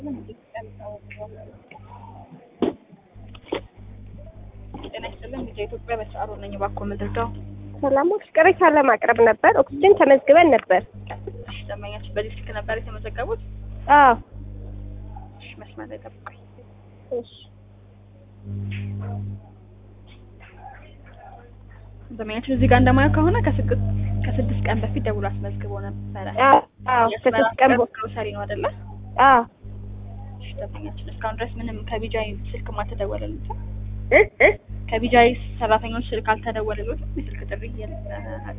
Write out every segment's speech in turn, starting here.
ጤና ይስጥልን ልጅ ኢትዮጵያ በሰዓሩ ነኝ። እባክዎ ምንድርዳው? ሰላሞች ቅሬታ ለማቅረብ ነበር። ኦክሲጅን ተመዝግበን ነበር። እሺ ደንበኛችን በዚህ ስልክ ነበር የተመዘገቡት? አዎ እሺ መስመር ላይ ጠብቁኝ። እሺ ደንበኛችን እዚህ ጋር እንደማየው ከሆነ ከስድስት ከስድስት ቀን በፊት ደውሎ አስመዝግቦ ነበረ። አዎ አዎ ከስድስት ቀን በ- ግሮሰሪ ነው አይደለ? አዎ እሺ ደንበኛችን እስካሁን ድረስ ምንም ከቢጃይ ስልክ አልተደወለሉትም? እ እ ከቢጃይ ሰራተኞች ስልክ አልተደወለሉትም? የስልክ ጥሪ የለ-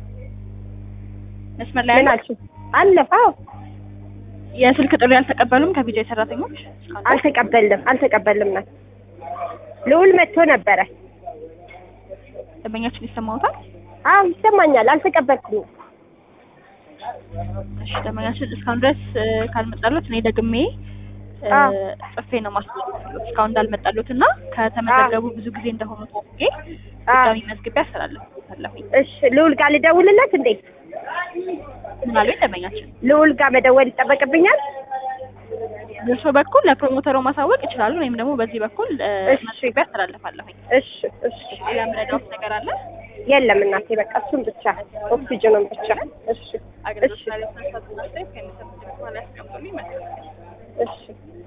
መስመር ላይ ምን ያለ አልሽኝ? አለፈ። አዎ የስልክ ጥሪ አልተቀበሉም ከቢጃይ ሰራተኞች እስካሁን ድረስ? አልተቀበልም አልተቀበልም ናት ልዑል መጥቶ ነበረ። ደንበኛችን ይሰማዎታል? አዎ ይሰማኛል። አልተቀበልኩም። እሺ ደንበኛችን እስካሁን ድረስ እ፣ ካልመጣሉት እኔ ደግሜ እ፣ አዎ። ጽፌ ነው ማስጠንቀቅሎት እስካሁን እንዳልመጣሉት እና ከተመዘገቡ ብዙ ጊዜ እንደሆኑ ታውቄ አዎ ድጋሚ መዝግቤ አስተላለፍኩታለሁኝ። እሺ ልዑል ጋር ልደውልለት እንዴ? ምን አሉኝ ደንበኛችን? ልዑል ጋር መደወል ይጠበቅብኛል? በእርሶ በኩል ለፕሮሞተሩ ማሳወቅ ይችላሉ፣ ወይም ደግሞ በዚህ በኩል እ፣ እሺ። መዝግቤ አስተላለፋለሁኝ። እሺ እሺ ሌላ የምረዳዎት ነገር አለ? የለም እናቴ በቃ እሱን ብቻ ኦክሲጅኑን ብቻ። እሺ አገልግሎት እሺ ላይ ተነሳቱ ከሚሰጡት በኋላ ያስቀምጡልኝ። መልካም እሺ